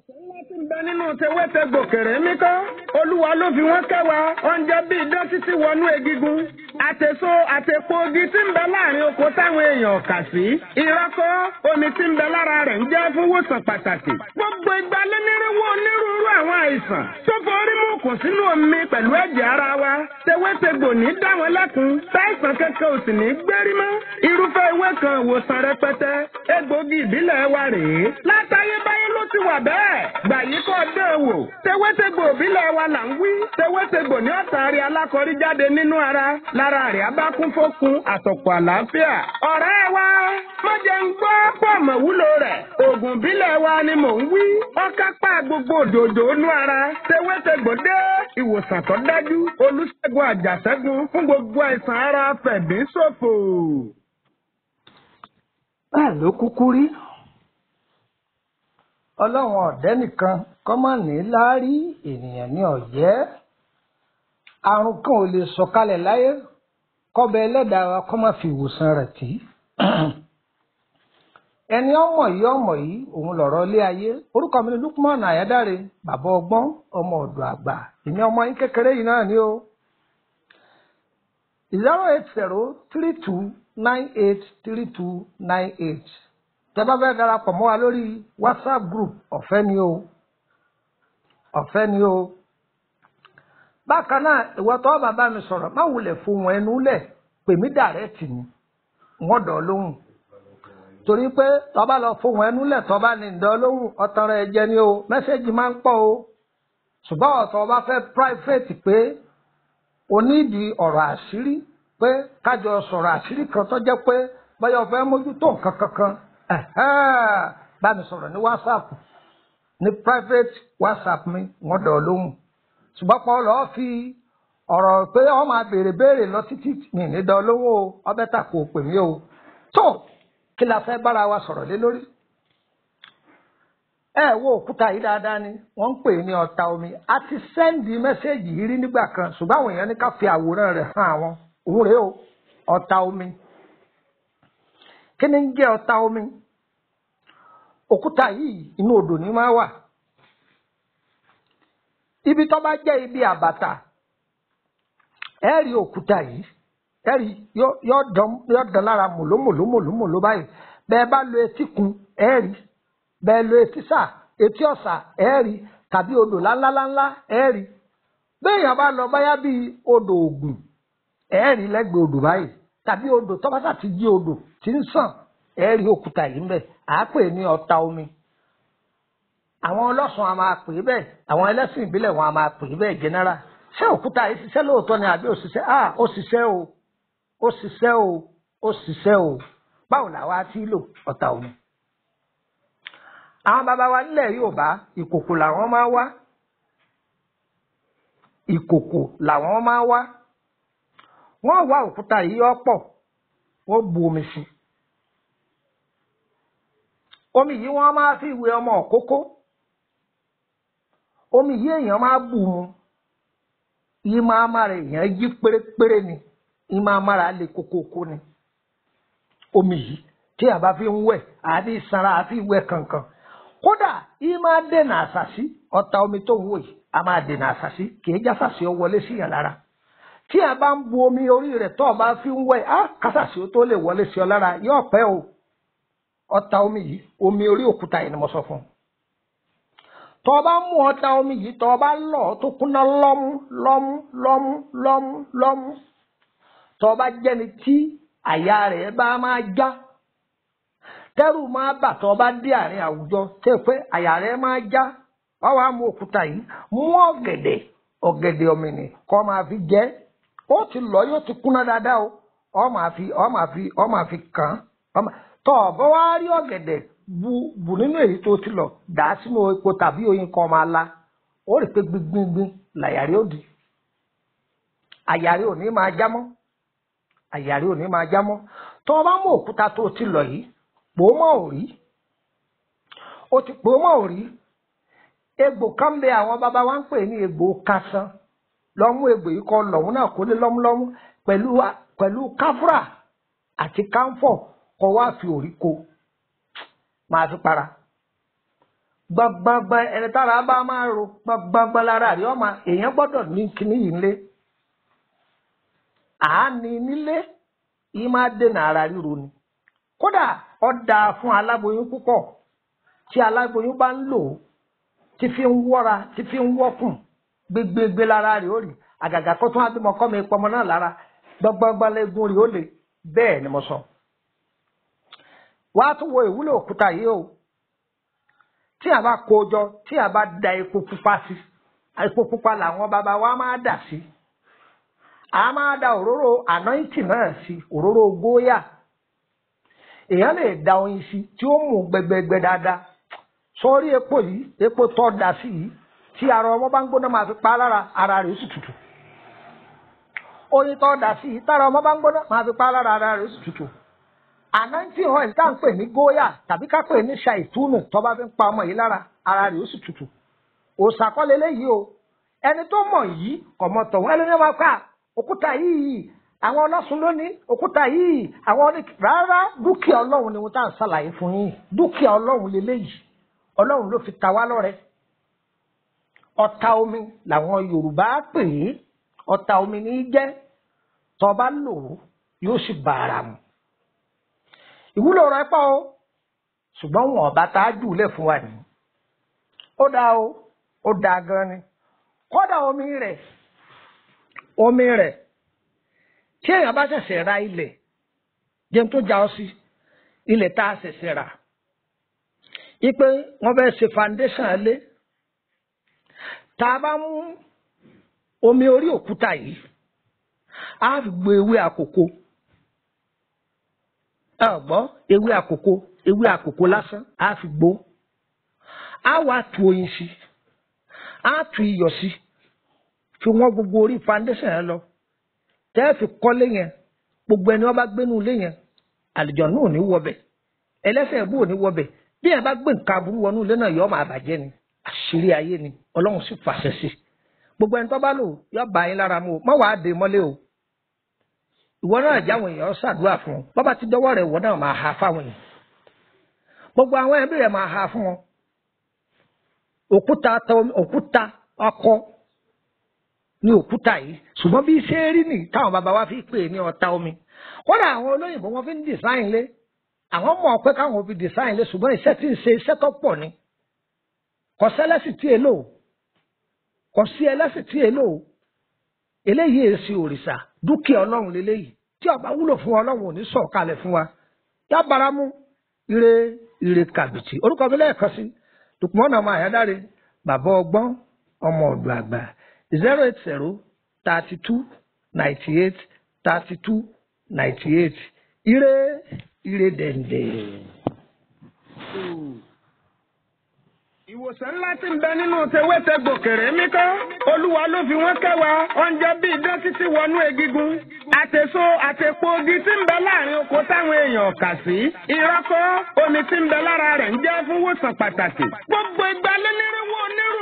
ńlá tí ń bẹ nínú tewétegbò kèrè mí kọ́ olúwa ló fi wọ́n kẹwàá oúnjẹ bíi idán títí wọnú egigun àtèso àtèpo ogi tí ń bẹ láàrin oko táwọn èèyàn kà sí ìrọ́kọ́ omi tí ń bẹ lára rẹ̀ ń jẹ́ fún wòsàn pàtàkì gbogbo ìgbà lẹ́nirínwó onírúurú àwọn àìsàn tó forí mú kùn sínú omi pẹ̀lú ẹ̀jẹ̀ ara wa tewétegbò ní dá wọn lẹ́kun táìsàn kankan ò sì ní gbérí mọ́ irúfẹ́ ewé kan ìwòsàn rẹpẹtẹ egbògi ìbílẹ̀ wa rèé látayébáyé ló ti wà bẹ́ẹ̀ gbà yí kọ́ dán wò tewétegbò ìbílẹ̀ wa là ń wí tewétegbò ní ọ̀tàrí alákọ̀rí jáde nínú ara lára rẹ̀ á bá kún fókun àtọ̀pọ̀ àlàáfíà ọ̀rẹ́ wa má jẹ́ ń gbọ́ pọ̀ mọ̀ wúlò rẹ̀ oògùn ìbílẹ̀ wa ni mò ń wí ọ̀kápá gbogbo òdòdó inú ara tewétegbò dé ìwòsàn tó dájú olùṣègùn àjàṣẹ́gun fún gbogbo àìsàn ara fẹ̀dín ṣòfò. bẹ́ẹ̀ ló kúkú rí ọlọ́run ọ̀dẹ́ nìkan kọ́ má ní láárí ènìyàn ní ọ̀yẹ́ àrùn kan ò lè sọ̀kalẹ̀ láyé kọ́bẹ ẹlẹ́dàá wa kọ́ má fi ìwòsàn rẹ̀ tì í ẹni ọmọ yìí ọmọ yìí òun lọ̀rọ̀ ilé ayé orúkọ mi ni Lukman Ayádáre bàbá ọgbọ́n ọmọ ọ̀dọ̀ àgbà èmi ọmọ yín kékeré yìí náà ni o zero eight zero three two nine eight three two nine eight tẹ́ bá fẹ́ darapọ̀ mọ́ wa lórí whatsapp group ọ̀fẹ́ ni o ọ̀fẹ́ ni o bákan náà ìwọ tó bàbá mi sọ̀rọ̀ má wulẹ̀ fohùn ẹnu lẹ̀ pè mí dàrẹ́tì ni wọ́n dọ̀ lóhùn torí pé tọ́ba lọ fohùn ẹnu lẹ̀ tọ́ba ní ìdán lóhùn ọ̀tàn rẹ̀ jẹ́ ni o mẹ́sẹ̀gì máa ń pọ̀ o ṣùgbọ́n ọ̀tọ̀ ọba fẹ́ private pé o nídìí ọ̀rọ̀ àṣírí pé kájọ sọ̀rọ̀ àṣírí kan tó jẹ́ pé báyọ̀ fẹ́ mójútó nǹkan kankan bá mi sọ̀rọ̀ ní whatsapp ní private whatsapp mi wọ́n dọ̀ lóhùn ṣùgbọ́n pọ̀ lọ́ọ́ fi ọ̀rọ̀ pé ọ máa béèrè béèrè lọ títí mi ní dán lóhùn o ọbẹ̀ tà kò pè mí o tó kí la fẹ́ bára wa sọ̀rọ̀ lé lórí. ẹ wo òkúta yìí dáadáa ni wọ́n ń pè ní ọ̀tá omi a ti sẹ́ndì mẹ́sẹ̀gì yìí rí nígbà kan ṣùgbọ́n àwọn èèyàn ní ká fi àwòrán rẹ̀ hàn àwọn òun rèé o ọ̀tá omi kí ni ń jẹ́ ọ̀tá omi òkúta yìí inú odò ní máa wà ibi tó bá jẹ́ ibi àbàtà ẹ rí òkúta yìí ẹ rí yóò dán lára mòlómòlómòlómòló báyìí bẹ́ẹ̀ bá lo etí kun ẹ rí bẹ́ẹ̀ lo etí sà etí ọ̀sà ẹ rí tàbí odò ńláńláńlá ẹ rí béèyàn bá lọ báyá bíi odò Ògùn ẹ rí lẹ́gbẹ̀ẹ́ odò báyìí tàbí odò tó bá sà ti jí odò tí ń sàn ẹ rí òkúta yìí ń bẹ àá pè ní ọ̀tá omi àwọn ọlọ́sùn a máa pè é bẹ́ẹ̀ àwọn ẹlẹ́sìn ìbílẹ̀ wọn a máa pè é bẹ́ẹ̀ jẹ́nẹ́rà ṣé òkúta yìí ṣiṣẹ́ lóòótọ́ ni àbí òṣìṣẹ́ à ó ṣiṣẹ́ o ó ṣiṣẹ́ o ó ṣiṣẹ́ o báwo làwa ti lò ọ̀tá omi. àwọn bàbá wa nílẹ̀ Yorùbá ìkòkò làwọn máa wá ìkòkò làwọn máa wá wọ́n wá òkúta yìí ọ̀pọ̀ wọ́n bu omi sí omi yìí wọ́n máa fi wẹ ọmọ òkókó omi yìí èèyàn máa bù mu yìí máa mára èèyàn yí pérépéré ni yìí máa mára lè kókókó ni omi yìí tí a bá fi ń wẹ̀ àbí sanra àfi wẹ̀ kankan kódà yìí máa dènà àṣàṣì ọ̀tá omi tó ń wò yìí a máa dènà àṣàṣì kì í jásàṣì ọ wọlé sí yàn lára tí a bá ń bu omi orí rẹ̀ tó o bá fi ń wẹ̀ á kásàṣì ó tó lè wọlé sí ọ lára yóò pẹ́ o ọta omi yìí omi orí òkúta yìí ni mo sọ fún un tọ́ ọ bá mú ọta omi yìí tọ́ ọ bá lọ̀ ọ́ tó kúnná lọ́mú lọ́mú lọ́mú lọ́mú lọ́mú tọ́ ọ bá jẹ́ni tí àyà rẹ̀ bá máa já tẹ́rù máa bà tọ́ ọ bá dé àárín àwùjọ tẹ́ pé àyà rẹ̀ máa já wọ́n wá mú òkúta yìí mú ọ̀gẹ̀dẹ̀ ọ̀gẹ̀dẹ̀ ọ̀mìnì kọ́ máa fi jẹ́ ó ti lọ yóò ti kúnná dáadáa o ọ máa fi ọ máa fi ọ máa fi kàn án tọ́ ọ bá wá rí ọ̀gẹ̀dẹ̀ bu bu nínú èyí tó ti lọ dà á sínú epo tàbí oyin kan máa la ó rí pé gbingbingbin làyàrí ó di àyàrí ò ní máa já mọ́ àyàrí ò ní máa já mọ́ tọ́ ọ bá mú òkúta tó ti lọ yìí pò ó mọ́ òrí ó ti pò ó mọ́ òrí egbò kan bẹ àwọn bàbá wa ń pè ní egbò kásán lọ́mú egbò yìí kọ́ lọ́mú náà kó lé lọ́múlọ́mú pẹ̀lú pẹ̀lú káfúrà àti káńfọ̀ kọ́ wá fi òrí ko máa fi para gbọngbọngbọn ẹni tára bá máa ro gbọngbọngbọn lára rí ọmọ èèyàn gbọ́dọ̀ ní kíní yìí nílé àání nílé yìí máa dènà ara ríro ni kódà ó dáa fún aláboyún púpọ̀ tí aláboyún bá ń lò ó tí fi ń wọ́ra tí fi ń wọ́kùn gbégbégbé lára rẹ̀ ó rí àgàgà kó tún abímọ kọ́ mi pọmọ náà lára gbọngbọngbọn lẹ́gùn rẹ̀ ó lè bẹ́ẹ̀ ni mo sọ. wàá tún wo ìwúlò òkúta yìí o tí a bá kó o jọ tí a bá da epo pupa sí epo pupa làwọn bàbá wa máa dà sí a máa da òróró ànáìtì náà sí òróró góyà èèyàn lè da oyin sí tí ó mú gbẹgbẹgbẹ dáadáa sọrí epo yìí epo tó da sí yìí tí ara ọmọ bá ń gbóná máa fi pa lára ara rẹ̀ ó sì tutù oyin tó da sí yìí tára ọmọ bá ń gbóná máa fi pa lára ara rẹ̀ ó sì tutù ànáńtì oil tá à ń pè ní góyà tàbí ká pè ní ṣàìtúnù tó bá fi ń pa ọmọ yìí lára ara rẹ̀ ó sì tutù òòsàkọ́lé léyìí o ẹni tó mọ̀ yìí kọ̀ mọ̀ tọ̀hún ẹni ní wọn ká òkúta yìí àwọn ọlọ́sùn lónìí òkúta yìí àwọn oní rárá dúkìá ọlọ́run ni wọ́n tá à ń ṣàlàyé fún yín dúkìá ọlọ́run lélẹ́yìí ọlọ́run ló fi ta wá lọ́rẹ ọta omi làwọn yorùbá pè é ọta omi ní í jẹ́ tó bá lò ó yóò sì bá ara mu ìwúlò rẹ̀ pọ̀ o ṣùgbọ́n wọn ọba tá a jù lẹ̀ fún wa nìyí ó dáa o ó dáa gan ni kódà omi rẹ̀ omi rẹ̀ tí èèyàn bá ṣẹ̀ṣẹ̀ ra ilẹ̀ jẹun tó já ọ sí ilẹ̀ tá a ṣẹ̀ṣẹ̀ rà ipe wọ́n fẹ́ ṣe foundation lé tá a bá mú omi orí òkúta yìí á fi gbé ewé àkókò ọgbọ́n ewé àkókò ewé àkókò lásán á fi gbó á wá tu oyin sí á tu iyọ̀ sí fi wọ́n gbogbo orí foundation yẹn lọ tẹ́ ẹ fi kọ́lé yẹn gbogbo ẹni wọ́n bá gbénú ilé yẹn àlùjọ náà ò ní wọbẹ̀ ẹlẹ́sẹ̀ ẹ̀bú ò ní wọbẹ̀ bí ẹ bá gbé nǹkan aburú wọnú ilé náà yọ ọmọ àbàjẹ́ ni àṣírí ayé ni ọlọ́run sì fàṣẹ sí gbogbo ẹni tó bá lò yọ bá yín lára mu o má wàá dé mọ́lé o ìwọ náà jáwọn èèyàn ṣàdúrà fún ọ bọ́bá ti dọ́wọ́ rẹ̀ ìwọ náà máa ha fáwọn èèyàn gbogbo àwọn ẹbí rẹ̀ máa ha fún wọn òkúta òkúta ọkọ ní òkúta yìí ṣùgbọ́n bí ṣe rí nì táwọn bàbá wa fi pè ní ọ̀tá omi kódà àwọn olóyìnbó wọn fi ń design lé àwọn mọ̀ pé káwọn fi design lé ṣùgbọ́n iṣẹ́ tí ń ṣe iṣẹ́ tó pọ̀ ni kò sẹ́lẹ́sì tí èlò kò sí ẹlẹ́sì tí èlò eléyìí èsì òrìṣà dúkìá ọlọ́run lélẹ́yìí tí ọba wúlò fún ọlọ́run ò ní sọ̀kalẹ̀ fún wa yá baramu ire ire kàbìtì orúkọ mi lẹ́ẹ̀kan sí Lukman ọmọ àyádáre bàbá ọgbọ́n ọmọ ọ̀dọ̀ àgbà zero eight zero thirty two ninety eight thirty two ninety eight ire ire dẹ̀ndẹ̀. ìwòsàn ńlá tí ń bẹ nínú tewétegbò kèrè mí kọ́ olúwa ló fi wọ́n kẹwàá oúnjẹ bíi idán títí wọnú egigun àtèso àtèpo ogi tí ń bẹ láàrin oko táwọn èèyàn kà sí ìrọ́kọ́ omi tí ń bẹ lára rẹ̀ ń jẹ́ fún wòsàn pàtàkì gbogbo ìgbà lélẹ́rìí wo onírú